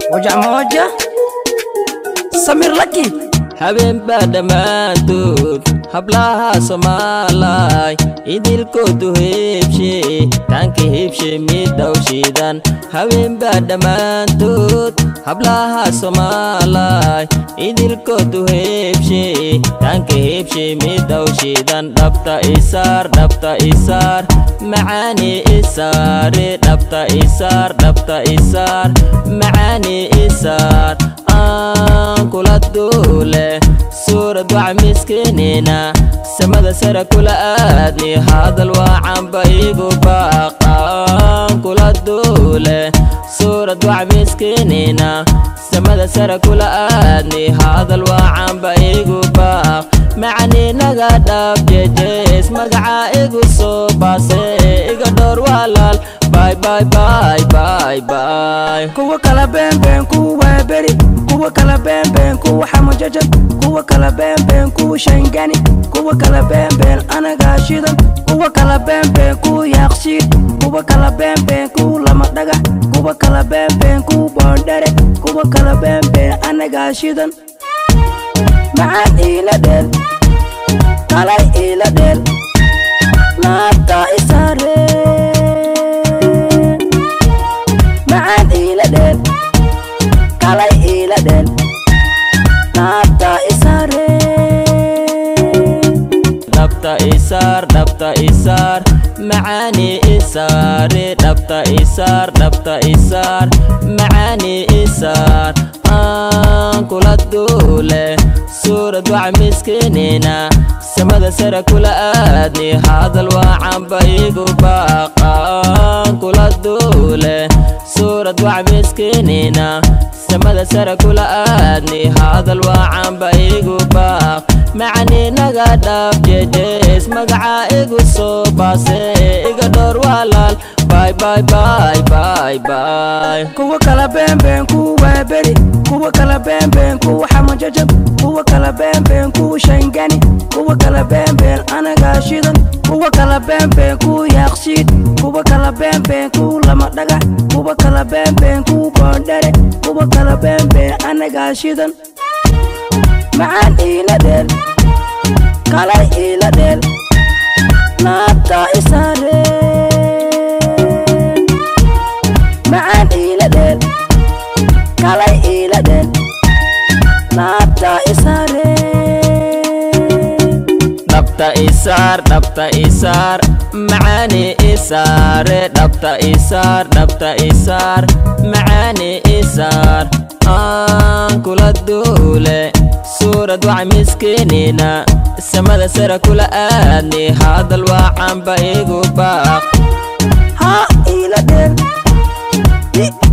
wajac mooja samir laki habeenbaa dhammaantood hablaha soomaalay idilkoodu heebshe taanka heebshe midhaw shiidan habeenbaa dhammaantood hablaha soomaalay idilkoodu heebshe taanka heebshe midhaw shiidan dhabta isaar dhabta isaar macaani isaare dhabta isaar dhabta isaar macaani isaar aan kula duule suurad wac miskiinina samada sare kula aadni hadal waacanba igu baaqaan kula duule suurad wac miskiinina samada sare kula aadni hadal waacanba igu baaq macaniinaga dhab jejees magaca igu soo baase iga dhowr walaal bay bay bay bay bay kuwa kala beenbeen kuwa beri kuwa kala beenbeen kuwa xamajajab kuwa kala beenbeen kuwa shangani kuwa kala beenbeen anagaa shidan kuwa kala beenbeen kuwa yaaqshiid kuwa kala beenbeen kuwa lama dhagax kuwa kala beenbeen kuwa boondhere kuwa kala beenbeen anagaa shidan macaan iila dheel kalay iila dheel naabta isaareen macaan iila dheel kalay iila dheel naabta isaareen dhabta isaar dhabta isaar macaani isaare dhabta isaar dhabta isaar macaani isaar aan kula duule suurad wac miskiinina samada sare kula aadni hadal waacanba igu baaqaan kula duule suurad wac miskiinina samada sare kula aadni hadal waacanba igu baaq macaniinaga dhab jejees magaca igu soo baase iga dhowr walaal bay bay bay bay bay kuwa kala beenbeen kuwa beri kuwa kala beenbeen kuwa xamajajab kuwa kala beenbeen kuwa shangani kuwa kala beenbeen anagaa shidan kuwa kala beenbeen kuwa yaaqshiid kuwa kala beenbeen kuwa lama dhagax kuwa kala beenbeen kuwa boondhere kuwa kala beenbeen anagaa shidan macaan iila dheel kalay iila dheel naabta isaareen macaan iila dheel kalay iila dheel naabta isaareen dhabta isaar dhabta isaar macaani isaare dhabta isaar dhabta isaar macaani isaar aan kula duule suurad wac miskiinina samada sare kula aadni hadal waacanba igu baaq ha iila dheel